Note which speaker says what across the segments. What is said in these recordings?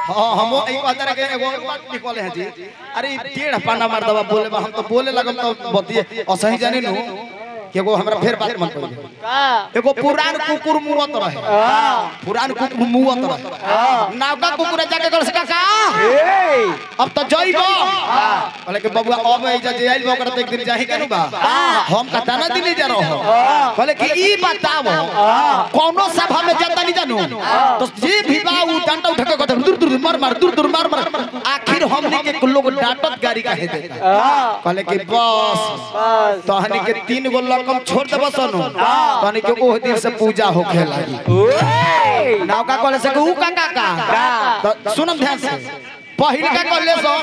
Speaker 1: हाँ हम एक बात रे के एगो बात निकले हैं जी अरे टेढ़ पाना मार दवा बोले बा, हम तो बोले लगम तो बतिए असही जाने नु कि एगो हमरा फिर बात मन पड़
Speaker 2: का
Speaker 1: एगो पुरान कुकुर मुवत रहे पुरान कुकुर मुवत रहे नावका कुकुर जाके कहल से काका अब तो जइबो कहले कि बबुआ अब एजा जे आइल बा ओकरा तो एक दिन जाही के नु बा हम कता ना दिल्ली जा रहो कहले कि ई बताओ कोनो सभा में जाता नहीं जानू तो जे भी बा उ डंडा उठा के कहता दूर दूर मार मार दूर दूर मार मार आखिर हमनी के लोग डांटत गाड़ी काहे देता कहले कि बस
Speaker 2: बस
Speaker 1: तहनी के तीन गो लकम छोड़ देबो सनु तहनी के ओह दिन से पूजा होखे लागी नाव का कहले से कि ऊ का का का तो सुनम ध्यान से पहिल का कहले सो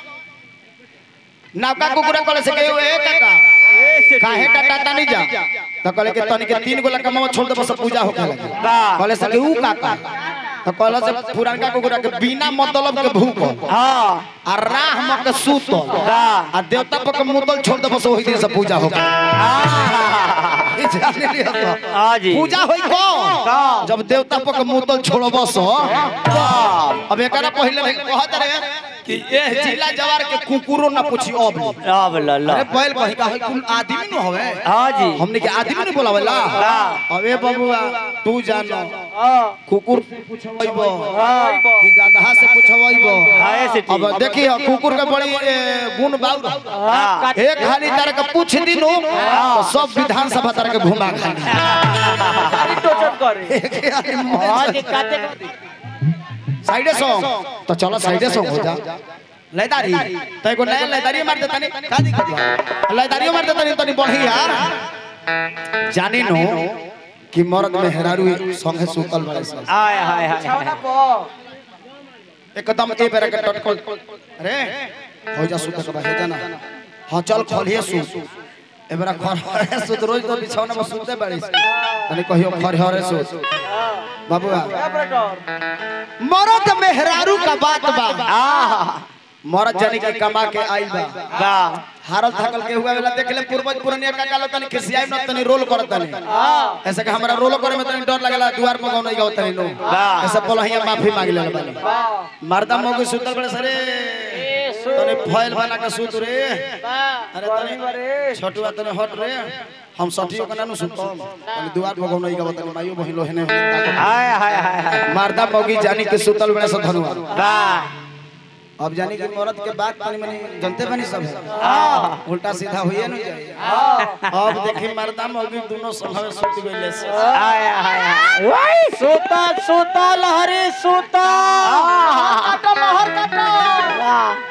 Speaker 1: नाव का कुकुरा कहले से कि ए काका काहे टाटा नहीं जा तो कहले कि तहनी के तीन गो लकम छोड़ देबो सब पूजा होखे लागी कहले से कि ऊ का का तो कहले से पुरानका कुकुरा के बिना मतलब के भूख आ राह म के सूत आ देवता पर के मुतल छोड़ देबो से ओही दिन से पूजा होखे ई जाने लिया तो।
Speaker 3: हाँ जी
Speaker 1: पूजा होई को जब देवता पर के मुतल छोड़बो सो अब एकरा पहिले नहीं कहत रहे कि ए जिला जवार के कुकुरो ना पूछी अब
Speaker 3: अब ल ल
Speaker 1: अरे बैल कहीं का है कुल आदमी न होवे
Speaker 3: हाँ जी
Speaker 1: हमने के आदमी नहीं बोलावेला अबे बबुआ तू जानो कुकुर से पूछबो कि गधा से पूछबो
Speaker 3: हाँ, ऐसे ठीक।
Speaker 1: अब देखी कुकुर के बड़ी ए, गुण बाउर
Speaker 3: हाँ।
Speaker 1: एक खाली तरह के पूछ दिनो तो सब विधानसभा तरह के घुमा खाली
Speaker 2: टोचन करे
Speaker 1: एक आदमी
Speaker 2: हाँ जी काते
Speaker 1: साइडे सॉन्ग तो चलो साइडे सॉन्ग हो जा लयदारी तो एगो नया लयदारी मार देता नहीं का दिक्कत बा लयदारियो मार देता नहीं तनी बढ़ी यार जाने नो कि मर्द में हेरारू संगे सुतल बड़े सब
Speaker 3: हाय हाय हाय हाय।
Speaker 1: एकदम ए बेरा के टटकल अरे हो जा सुत के हो जा ना हां चल खलिए सुत ए बेरा खरहरे सुत रोज तो बिछौना में सुते बड़ी तनी कहियो खरहरे सुत बाबूआ मर्द मेहरारू का बात बा
Speaker 3: आह
Speaker 1: मरद जानी के कमा के आइल बा
Speaker 3: वाह
Speaker 1: हारल थकल के हुआ वाला देख ले पूर्वज पुरनिया का कालो तनी खिसियाई न तनी रोल करत तनी ऐसे कि हमरा रोल करे में तनी डर लगला द्वार पर गौ नहीं गाव तनी नो
Speaker 3: वाह।
Speaker 1: ऐसे बोलहिया माफी मांग ले बानी मर्दा मोगे सुतल बड़े सरे तनी फैल बना के सुत रे अरे तनी छोटुआ तनी हट रे हम सठियो के नानु सुतम तनी द्वार पर गौ नहीं गाव तनी माइयो बहिलो हेने
Speaker 3: हाय हाय हाय हाय
Speaker 1: मर्दा मोगी जानी के सुतल बड़े से धनुआ
Speaker 3: वाह
Speaker 1: अब जानी कि मर्द के बात तनी मनी जनते बनी सब है उल्टा सीधा होइए न जाए अब देखी मर्दा मौगी दोनों संभव सुत गइले से
Speaker 3: हाय हाय हाय
Speaker 2: सूता सूता लहरी सूता काटा लहर काटा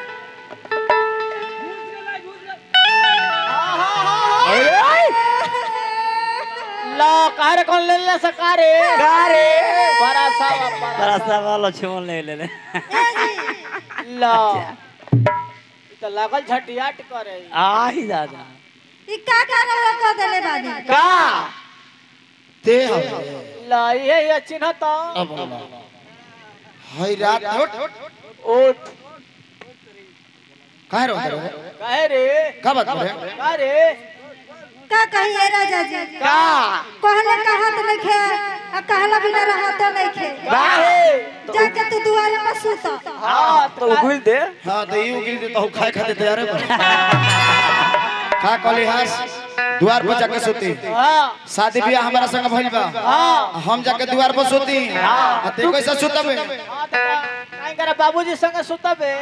Speaker 2: ला कार कौन ले ले सकारे
Speaker 3: गारे
Speaker 2: बड़ा सा बड़ा
Speaker 3: बड़ा सा वाला छुमन ले ले ले
Speaker 2: ला तो लागल झटियाट करे
Speaker 3: आई दादा
Speaker 4: ई का का रउआ कह देले बानी
Speaker 3: का
Speaker 1: ते हवे
Speaker 2: ला ये ये चिन्ह तो
Speaker 1: अब हई रात उठ
Speaker 2: उठ
Speaker 1: काहे रो रे
Speaker 2: काहे रे
Speaker 1: का बात रे
Speaker 2: का रे
Speaker 4: का कहिए राजा जी
Speaker 3: का
Speaker 4: कहले कहत नइखे आ कहला बिना रहत नइखे
Speaker 3: बाहे
Speaker 4: जाके तू दुआरे पर सुत
Speaker 2: हां तो
Speaker 3: घुल दे
Speaker 1: हां तो ई उगिल दे तो खाए खाते तैयार है का कहली हास द्वार पर जाके सोती
Speaker 2: हां
Speaker 1: शादी ब्याह हमारा संग भइल बा
Speaker 2: हां
Speaker 1: हम जाके द्वार पर सोती आ ते कैसे सुतबे
Speaker 2: काहे करे बाबूजी संग सुतबे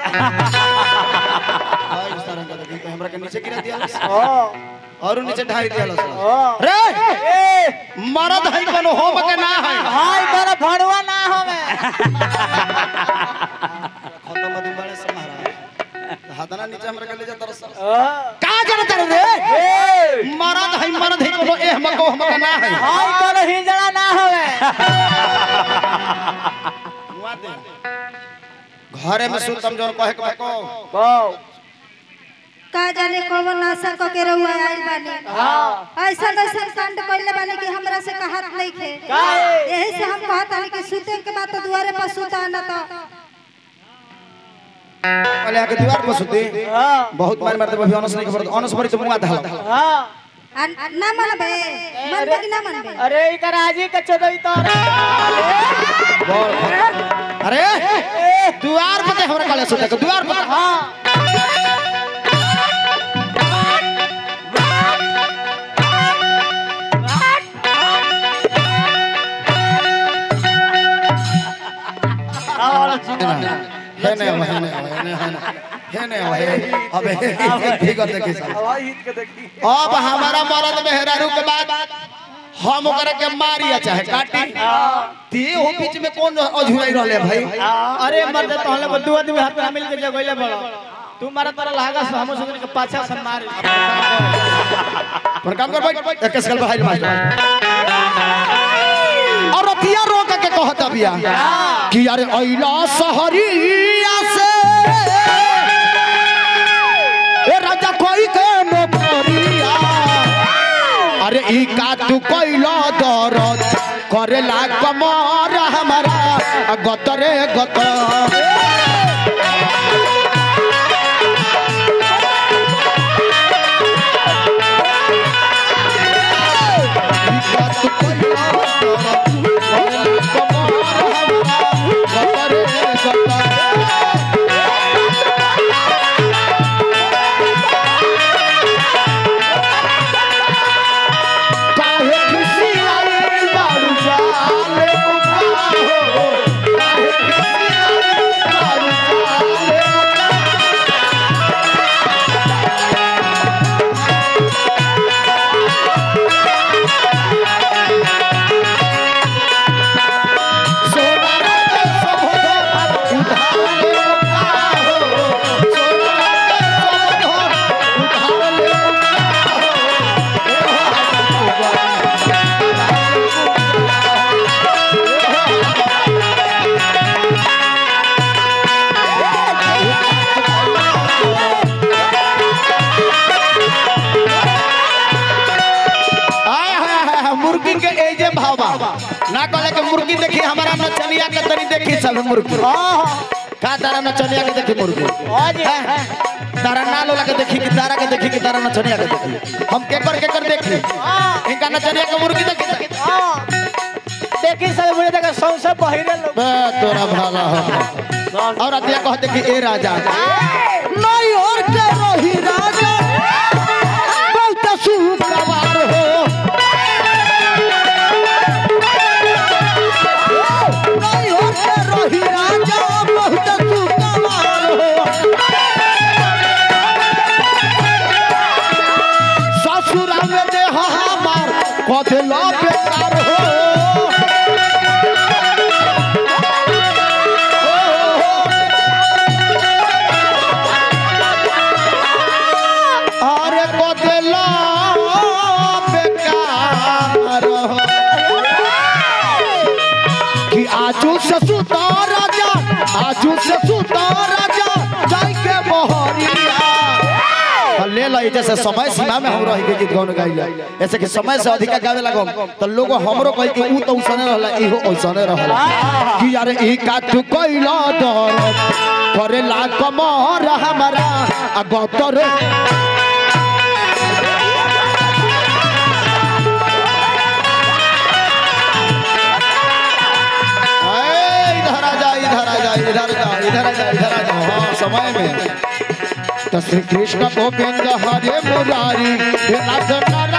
Speaker 1: हाय सारंग देखी तो हमरा के नीचे गिरा दिया
Speaker 2: हां
Speaker 1: और नीचे ढाई दिया
Speaker 2: हां
Speaker 1: रे
Speaker 2: ए
Speaker 1: मरद है कोनो होम के ना है
Speaker 2: हाय तोरा भणवा ना हमे
Speaker 1: खत्म मदी बड़े से महाराज हाथना नीचे हमरा के ले जा तरस
Speaker 2: हां
Speaker 1: का जानत रे
Speaker 2: ए
Speaker 1: मरद है मरद है कोनो एह मको हम के ना है
Speaker 2: हाय तोरा हिजड़ा ना हमे
Speaker 1: हुआ दे घरे में सुतम जोन कहे के बको
Speaker 2: गो
Speaker 4: का जाने कौन आशा क के रउआ आइल बानी
Speaker 2: हां
Speaker 4: ऐसा ऐसा कांड कइले बानी कि हमरा से कहत नइखे
Speaker 2: काहे?
Speaker 4: यही से हम कहत हनी कि सुते के बाद तो दुआरे पर सुता न तो
Speaker 1: पहले आके दीवार पर सुती
Speaker 2: हां
Speaker 1: बहुत मार मारते अभी अनस नहीं खबर अनस भरी तो मुंह धाल
Speaker 2: हां
Speaker 4: आ, ना मनबे मनबे कि ना मनबे
Speaker 2: अरे इकर आजी के चोदई तो
Speaker 1: बोल अरे द्वार पर हमरा काले सुते के द्वार पर
Speaker 2: हाँ
Speaker 1: है ने है ने है ने है ने है अबे ठीक है देखी
Speaker 2: हवाई हित के देखी
Speaker 1: अब हमारा मरद मेहरारू के बाद हम ओकरा के मारिया चाहे काटी ते हो बीच में कौन अझुराई रहले भाई
Speaker 2: अरे मर्द तो हले बदू आदमी हाथ में मिल के जगोइले बड़ो तू मारा तारा लागा से हम सुन के पाछा से मार
Speaker 1: पर काम कर भाई एक साल बाहर मार और रतिया रोक के कहत बिया कि यार अइला सहरिया से ए राजा कोई के नोकरिया अरे ई का तू कइला दरद करेला कमर हमारा आ गतरे गतर आय हाय हाय हाय, मुर्गी के एजे भावा ना कहले के मुर्गी देखी हमारा नचनिया के तनी देखी सब मुर्गी का तारा नचनिया के देखी मुर्गी हैं? तारा ना लोला के देखी कि तारा के देखी कि तारा नचनिया के देखी हम केकर केकर देखी इनका नचनिया के मुर्गी देखी
Speaker 2: देखी सब मुझे देखा सौ से बहिरे लोग
Speaker 1: बे तोरा भाला हो और अतिया कहते कि ए राजा नहीं और के रही राजा बहुत सुखवार हो नहीं और के रही राजा बहुत सुखवार हो ससुरा में दे हमार कथला बेकार हो अरे बदला बेकार हो कि आजू से सुता राजा आजू से सुता राजा जाई के बहरिया ले लो ई जैसे समय सीमा में हम रही के गीत गौन गाइला ऐसे कि समय से अधिक गावे लगो तो लोग हमरो कहि कि ऊ तो उसने रहला इहो ओसने रहला कि यार ई का तू कइला दर करेला कमर हमारा आ गतर ए, इधर आ जा इधर आ जा इधर आ जा इधर आ जा इधर आ जा हाँ समय में तो श्री कृष्ण गोविंद हरे मुरारी हे नाथ नर